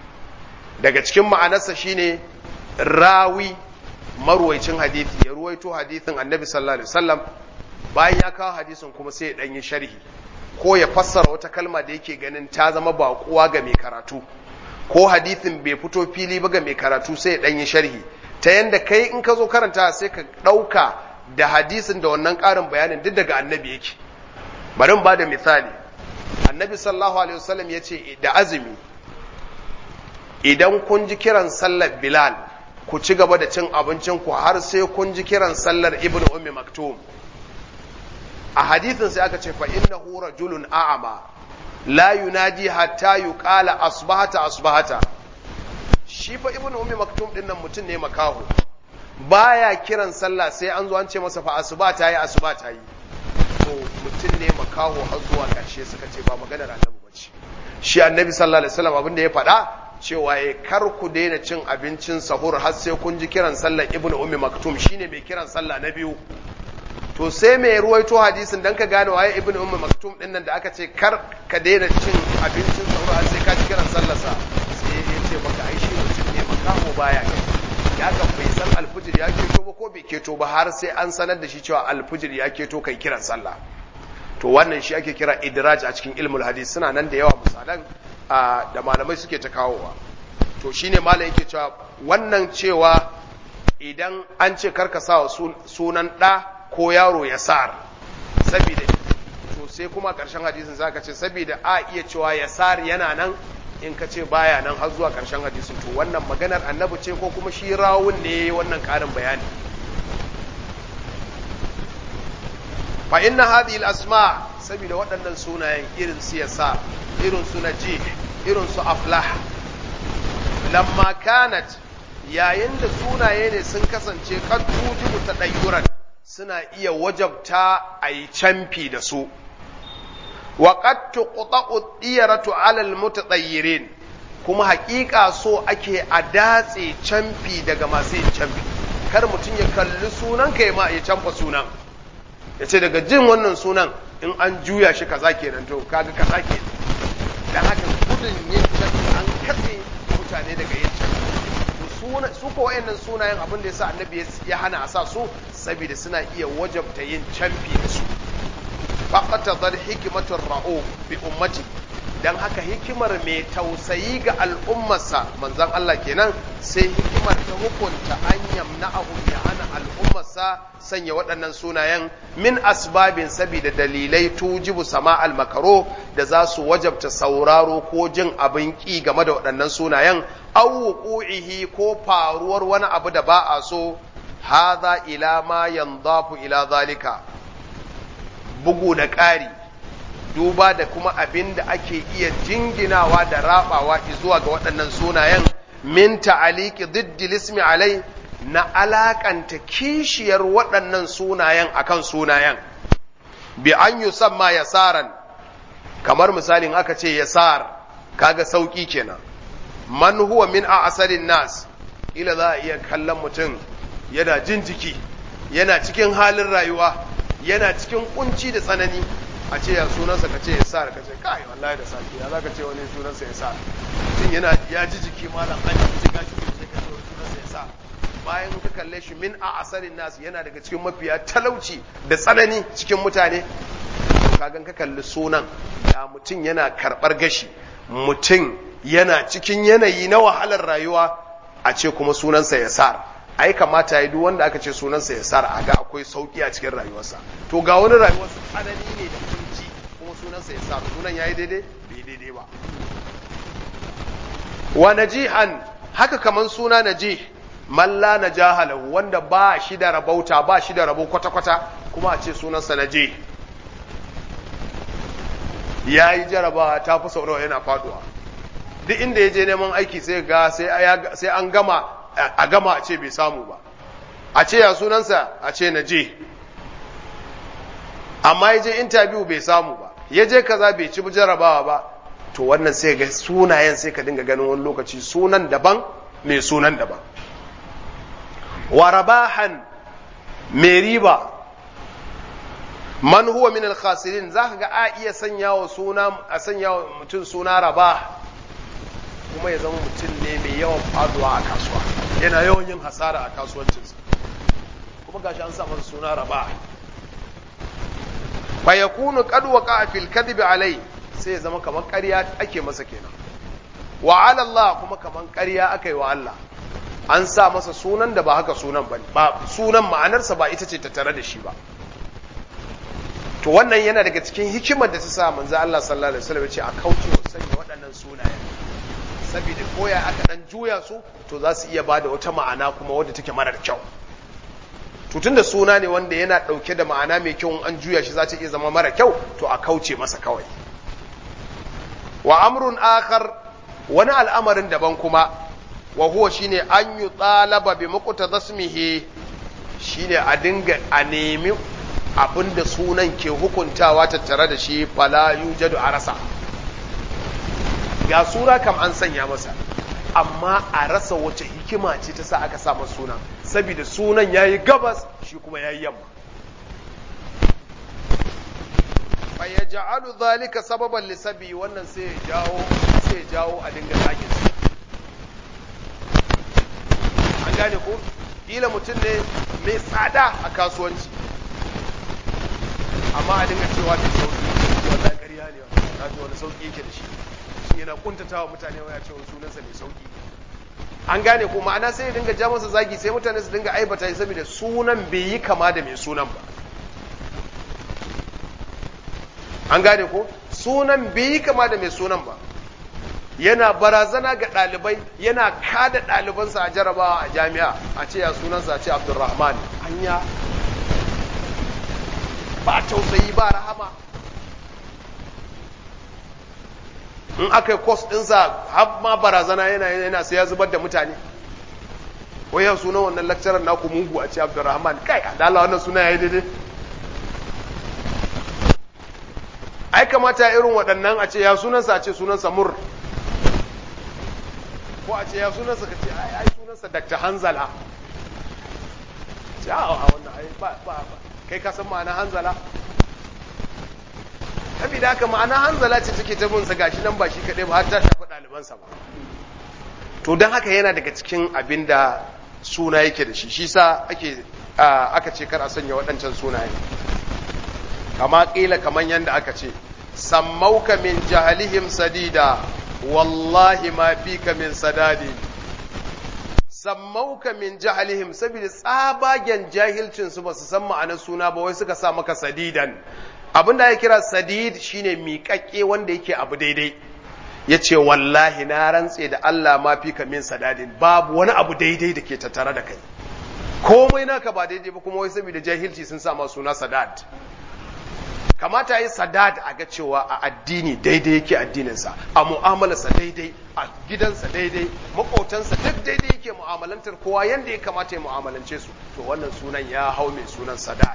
daga cikin ma'anarsa shine rawi marwaicin hadithi ya ruwaito hadithin annabi sallallahu alaihi wasallam bayan ya kawo hadisin kuma sai ya dan yi sharhi ko ya fassara wata kalma da yake ganin ta zama baƙuwa ga mai karatu ko hadithin bai fito fili ba ga mai karatu sai ya dan yi sharhi ta yanda kai in ka zo karanta sai ka ɗauka da hadisin da wannan ƙarin bayanin duk daga annabi yake bari ba da misali annabi sallallahu alaihi wasallam ya ce da azumi idan kun ji kiran sallar bilal ku ci gaba da cin abincin ku har sai kun ji kiran sallar ibnu ummi maktum a hadithin sai aka ce fa innahu rajulun a'ama la yunadi hatta yuqala asbahata asbahata shi fa ibnu ummi maktum din nan mutum ne makaho baya kiran sallah sai an zo an ce masa fa asuba ta yi asuba ta yi to mutum ne makaho har zuwa ƙarshe suka ce ba maganar annabi bace shi annabi sallallahu alaihi wasallam abin da ya faɗa cewa ya kar ku daina cin abincin sahur har sai kun ji kiran sallar ibnu ummi maktum shine mai kiran sallah na biyu to sai mai ruwaito hadisin dan ka gane waye ibnu ummi maktum din nan da aka ce kar ka daina cin abincin sahur har sai ka ji kiran sallarsa sai ya ce maka makaho baya ya ga bai san alfijir ya keto ba ko bai keto ba har sai an sanar da shi cewa alfijir ya keto kai kiran sallah to wannan shi ake kira idraj a cikin ilmul hadis suna nan da yawa misalan da malamai suke ta kawowa to shine malam yake cewa wannan cewa idan an ce karka sa sunan ɗa ko yaro ya sar saboda to sai kuma ƙarshen hadisin zaka ce saboda a iya cewa ya sar yana nan in ka ce baya nan har zuwa ƙarshen hadisin to wannan maganar annabi ce ko kuma shi rawun ne wannan ƙarin bayani fa inna hadhihi al-asma saboda waɗannan sunayen irin su yasa irin su najih irin su aflah lamma kanat yayin da sunaye ne sun kasance kad tujibu tadayyuran suna iya wajabta a yi camfi da su wa qad tuqta'u diyaratu 'ala al-mutatayyirin kuma haƙiƙa so ake a datse camfi daga masu yin camfi kar mutum ya kalli sunan ka ya ma ya camfa sunan ya ce daga jin wannan sunan in an juya shi kaza kenan to kaga kaza kenan dan haka gudun yin camfi an katse mutane daga yin camfi su ko wayannan sunayen abin da yasa annabi ya hana a sa su saboda suna iya wajabta yin camfi da su faqatadar hikmatur ra'u bi ummati dan haka hikimar mai tausayi ga al'ummarsa manzon Allah kenan sai hikimar ta hukunta an yamna'ahu ya hana al'ummarsa sanya waɗannan sunayen min asbabin saboda dalilai tujibu sama al-makaro da za su wajabta sauraro ko jin abin ƙi game da waɗannan sunayen aw wuqu'ihi ko faruwar wani abu da ba a so hadha ila ma yandafu ila zalika bugu da ƙari duba da kuma abin da ake iya jinginawa da rabawa zuwa ga waɗannan sunayen min ta'aliki diddil ismi alai na alakanta kishiyar waɗannan sunayen akan sunayen bi an yusamma yasaran kamar misalin aka ce yasar kaga sauki kenan man huwa min a asalin nas ila za a iya kallon mutum yana jin jiki yana cikin halin rayuwa yana cikin kunci da tsanani a ce ya sunansa ka ce ya sa ka ce kai wallahi da safi ya zaka ce wani sunansa ya sa mutum yana ya ji jiki malam an ji gashi sai ka ce wani sunansa ya sa bayan ka kalle shi min a asalin nas yana daga cikin mafiya talauci da tsanani cikin mutane kagan ka kalli sunan ya mutum yana karɓar gashi mutum yana cikin yanayi na wahalar rayuwa a ce kuma sunansa ya sa ai kamata ya duk wanda aka ce sunansa ya sar a ga akwai sauki a cikin rayuwarsa to ga wani rayuwarsa tsanani ne da kunci kuma sunansa ya sar sunan yayi daidai bai daidai ba wa najihan haka kaman suna najih man la najaha lahu wanda ba shi da rabauta ba shi da rabo kwata kwata kuma a ce sunansa najih yayi jarabawa ta fi sau yana faduwa duk inda ya je neman aiki sai ga sai an gama a gama a ce bai samu ba a ce ya sunansa a ce na je amma ya je interview bai samu ba ya je kaza bai ci jarabawa ba to wannan sai ga sunayen sai ka dinga ganin wani lokaci sunan daban mai sunan daban wa rabahan mai riba man huwa min al-khasirin zaka ga a iya sanya wa suna a sanya wa mutum suna rabah kuma ya zama mutum ne mai yawan faduwa a kasuwa yana yawan yin hasara a kasuwancinsa kuma gashi an sa masa suna raba fa yakunu qad waqa fil kadhib alai sai ya zama kamar ƙarya ake masa kenan wa ala Allah kuma kamar ƙarya aka yi wa Allah an sa masa sunan da ba haka sunan ba ba sunan ma'anarsa ba ita ce ta tare da shi ba to wannan yana daga cikin hikimar da ta sa manzo Allah sallallahu alaihi wasallam ya ce a kauce wa sanya waɗannan sunayen saboda koya aka dan juya su to za su iya bada wata ma'ana kuma wadda take marar kyau tutun da suna ne wanda yana ɗauke da ma'ana mai kyau an juya shi za ta iya zama mara kyau to a kauce masa kawai wa amrun akhar wani al'amarin daban kuma wa huwa shine an yi tsalaba bi muqtada ismihi shine a dinga a nemi abinda sunan ke hukuntawa tattare da shi fala yujadu a rasa ga sura kam an sanya masa amma a rasa wace hikima ce ta sa aka sa masa suna saboda sunan yayi gabas shi kuma yayi yamma fa yaj'alu dhalika sababan lisabi wannan sai ya jawo sai ya jawo a dinga zagin gane ko kila mutum ne mai tsada a kasuwanci amma a dinga cewa mai sauki wallahi ƙarya ne na ji wani sauki yake da shi shi yana kuntatawa mutane waya cewa sunansa mai sauki an gane ko ma'ana sai ya dinga ja masa zagi sai mutane su dinga aibata shi saboda sunan bai yi kama da mai sunan ba an gane ko sunan bai yi kama da mai sunan ba yana barazana ga ɗalibai yana kada ɗalibansa a jarabawa a jami'a a ce ya sunansa a ce abdulrahman hanya ba tausayi ba rahama in aka yi kos ɗinsa har ma barazana yana yana sai ya zubar da mutane wai yau sunan wannan lakcarar naku mugu a ce abdulrahman kai a dala wannan suna ya yi daidai ai kamata irin waɗannan a ce ya sunansa a ce sunansa mur ko a ce ya sunansa ka ce ai sunansa Dr. Hanzala ce a wannan ai ba ba kai ka san ma'ana Hanzala saboda haka ma'ana Hanzala ce take ta bin sa gashi nan ba shi kadai ba har ta shafi ɗalibansa ba to don haka yana daga cikin abin da suna yake da shi shi sa ake aka ce kar a sanya waɗancan sunayen kama ƙila kaman yadda aka ce sammauka min jahalihim sadida wallahi ma fika min sadadi sammauka min jahalihim saboda tsabagen jahilcin su ba su san ma'anar suna ba wai suka sa maka sadidan abin da ya kira sadid shine miƙaƙƙe wanda yake abu daidai ya ce wallahi na rantse da Allah ma fika min sadadin babu wani abu daidai da ke tattare da kai komai naka ba daidai ba kuma wai saboda jahilci sun sa ma suna sadad kamata yi sadad a ga cewa a addini daidai yake addininsa a mu'amalarsa daidai a gidansa daidai makotansa duk daidai yake mu'amalantar kowa yadda ya kamata ya mu'amalance su to wannan sunan ya hau mai sunan sadad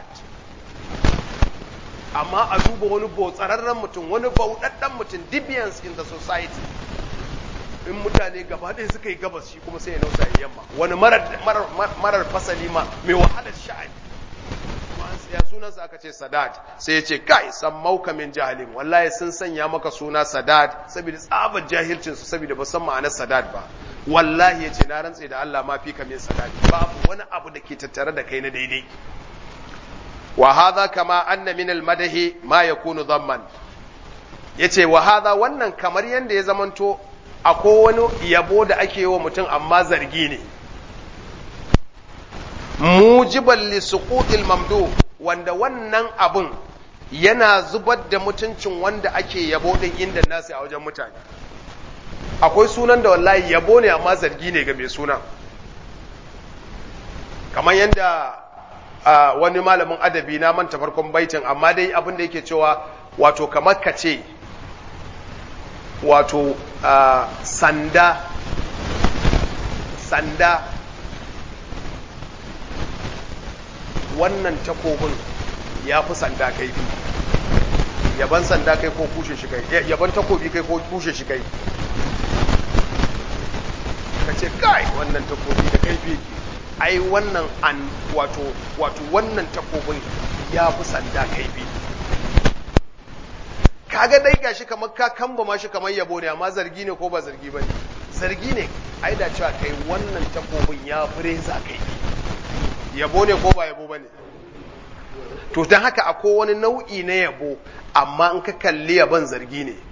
amma a duba wani botsararren mutum wani bauɗaɗɗen mutum deviance in the society in mutane gaba ɗaya suka yi gabas shi kuma sai ya nausa yamma wani marar fasali ma mai wahalar sha'ani ya sunansa aka ce sadad sai ya ce kai san mauka min jahilin wallahi sun sanya maka suna sadad saboda tsabar jahilcin su saboda ba san ma'anar sadad ba wallahi ya ce na rantse da Allah ma fi ka min sadad babu wani abu da ke tattare da kai na daidai wa hadha kama anna min al madahi ma yakunu dhamman yace wa hadha wannan kamar yanda ya zamanto akwai wani yabo da ake yi wa mutum amma zargi ne mujiban li suqutil mamdu wanda wannan abun yana zubar da mutuncin wanda ake yabo din inda nasu a wajen mutane akwai sunan da wallahi yabo ne amma zargi ne ga mai sunan kamar yadda wani malamin adabi na manta farkon baitin amma dai abin da yake cewa wato kamar ka ce wato sanda sanda wannan takobin ya fi sanda kai fi yaban sanda kai ko kushe shi kai yaban takobi kai ko kushe shi kai ka ce kai wannan takobi da kai fi ai wannan an wato wato wannan takobin ya fi sanda kai fi kaga dai gashi kamar ka kamba ma shi kamar yabo ne amma zargi ne ko ba zargi bane zargi ne ai da cewa kai wannan takobin ya fi reza kai fi yabo ne ko ba yabo ba ne to don haka akwai wani nau'i na yabo amma in ka kalli yaban zargi ne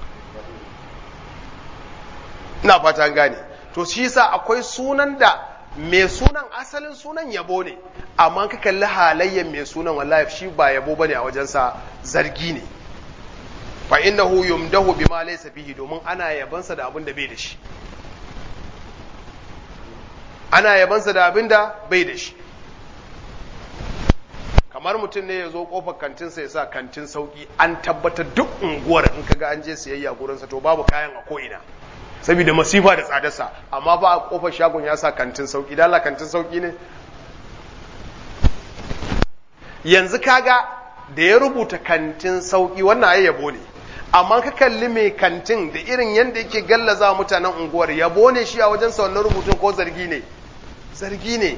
ina fata gane to shi sa akwai sunan da mai sunan asalin sunan yabo ne amma ka kalli halayyar mai sunan wallahi shi ba yabo bane a wajensa zargi ne fa innahu yumdahu bima laysa fihi domin ana yabansa da abin da bai da shi ana yabansa da abin da bai da shi kamar mutum ne ya zo kofar kantinsa ya sa kantin sauki an tabbatar duk unguwar in kaga an je siyayya gurinsa to babu kayan a ko'ina saboda masifa da tsadarsa amma ba a kofar shagon ya sa kantin sauki dala kantin sauki ne yanzu kaga da ya rubuta kantin sauki wannan ai yabo ne amma ka kalli mai kantin da irin yadda yake gallaza mutanen unguwar yabo ne shi a wajensa wannan rubutun ko zargi ne zargi ne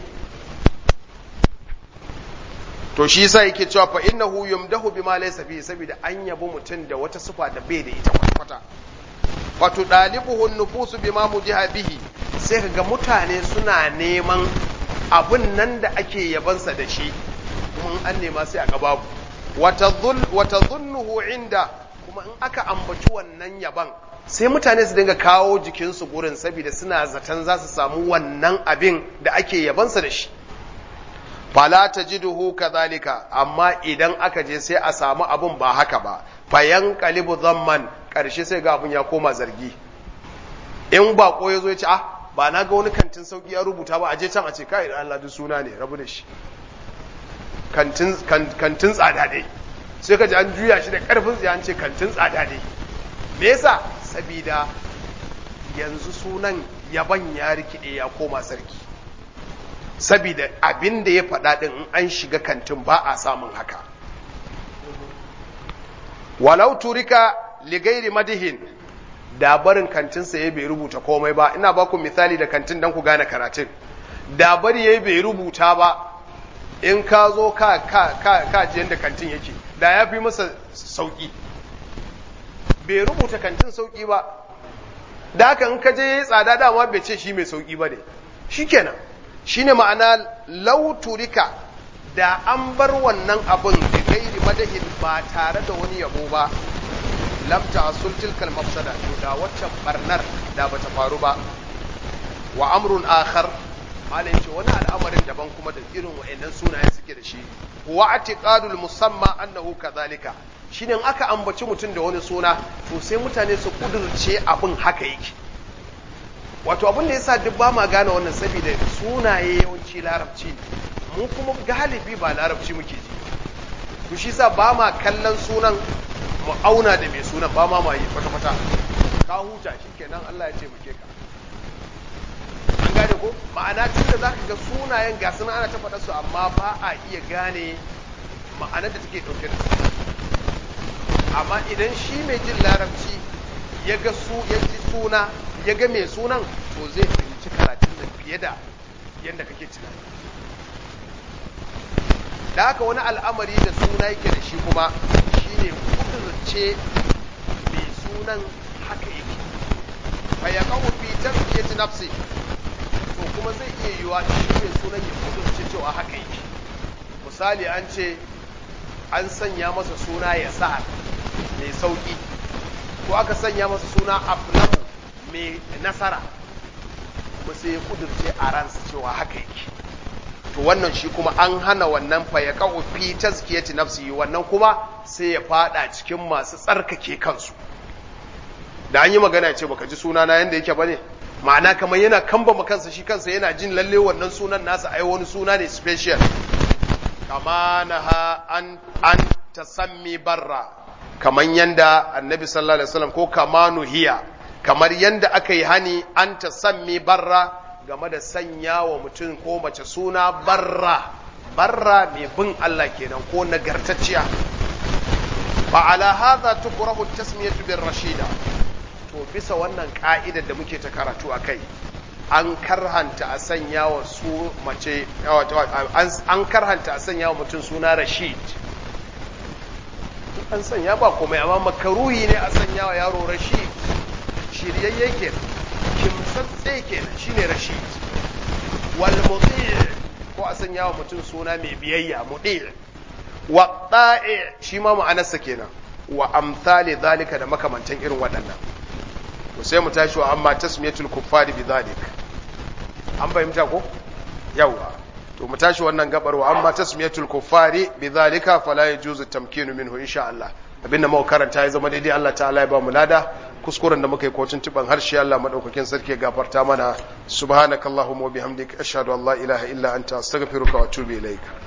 to shi yasa yake cewa fa innahu yumdahu bima laysa fihi saboda an yabo mutum da wata sifa da bai da ita kwata wato dalibuhu nufusu bima mujiha bihi sai ka ga mutane suna neman abun nan da ake yabansa da shi kuma an nema sai a ga babu wata zunnuhu inda kuma in aka ambaci wannan yaban sai mutane su dinga kawo jikinsu gurin saboda suna zaton za su samu wannan abin da ake yabansa da shi fala tajiduhu kadhalika amma idan aka je sai a samu abun ba haka ba fayan qalibu zamman karshe sai ga abun ya koma zargi in ba ko yazo ya ce ah ba na ga wani kantin sauki ya rubuta ba a je can a ce kai Allah duk suna ne rabu da shi kantin kantin tsada dai sai ka ji an juya shi da karfin tsaye an ce kantin tsada dai me yasa sabida yanzu sunan yaban ya rikide ya koma sarki sabida abin da ya faɗa ɗin in an shiga kantin ba a samun haka walau turika ligairi madihin da barin kantinsa ya bai rubuta komai ba ina ba ku misali da kantin don ku gane karatun da bari ya bai rubuta ba in ka zo ka ka ka ka ji yadda kantin yake da ya fi masa sauki bai rubuta kantin sauki ba da haka in ka je tsada dama bai ce shi mai sauki ba ne shikenan shine ma'ana lauturika da an bar wannan abin da gairi madahin ba tare da wani yabo ba lamta asul tilkal mafsada to da waccan barnar da bata faru ba wa amrun akhar malai ce wani al'amarin daban kuma da irin wa'annan sunayen suke da shi wa atiqadul musamma annahu kadhalika shine in aka ambaci mutum da wani suna to sai mutane su kudurce abin haka yake wato abin da yasa duk ba ma gane wannan saboda sunaye yawanci larabci mu kuma galibi ba larabci muke ji to shi yasa ba ma kallon sunan mu auna da mai sunan ba ma yi kwata kwata ka huta shikenan Allah ya ce muke ka an gane ko ma'ana tun da zaka ga sunayen ga suna ana ta faɗa su amma ba a iya gane ma'anar da take ɗauke da su amma idan shi mai jin larabci ya ga su ya ji suna ya ga mai sunan to zai fahimci karatun nan fiye da yadda kake tunani da haka wani al'amari da suna yake da shi kuma shine kudurce mai sunan haka yake fa ya kawo fi tazkiyati nafsi to kuma zai iya yiwa shi mai sunan ya kudurce cewa haka yake misali an ce an sanya masa suna ya sa mai sauki ko aka sanya masa suna aflahu mai nasara kuma sai ya kudurce a ransa cewa haka yake to wannan shi kuma an hana wannan fa ya kawo fi tazkiyati nafsi wannan kuma sai ya fada cikin masu tsarkake kansu da an yi magana ce baka ji suna na yanda yake bane ma'ana kamar yana kamba kansa shi kansa yana jin lalle wannan sunan nasa ai wani suna ne special kama naha an an tasammi barra kaman yanda annabi sallallahu alaihi wasallam ko kama nuhiya kamar yanda aka yi hani an tasammi barra game da sanya wa mutum ko mace suna barra barra mai bin Allah kenan ko nagartacciya fa ala hadha tukrahu tasmiyatu bir rashida to bisa wannan ka'idar da muke ta karatu akai an karhanta a sanya wa su mace an karhanta a sanya wa mutum suna rashid an sanya ba komai amma makaruhi ne a sanya wa yaro rashid shiryayye kenan kimtsatse kenan shine rashid wal muti' ko a sanya wa mutum suna mai biyayya muti' wa da'i shi ma ma'anarsa kenan wa amsali zalika da makamantan irin waɗannan to sai mu tashi wa amma tasmiyatul kuffari bi zalik an fahimta ko yawa to mu tashi wannan gabar wa amma tasmiyatul kuffari bi zalika fala yajuzu tamkinu minhu insha Allah abinda muka karanta ya zama daidai Allah ta'ala ya ba mu lada kuskuren da muka yi kotun tuban harshe Allah madaukakin sarki ya gafarta mana subhanakallahumma wa bihamdika ashhadu an la ilaha illa anta astaghfiruka wa atubu ilaik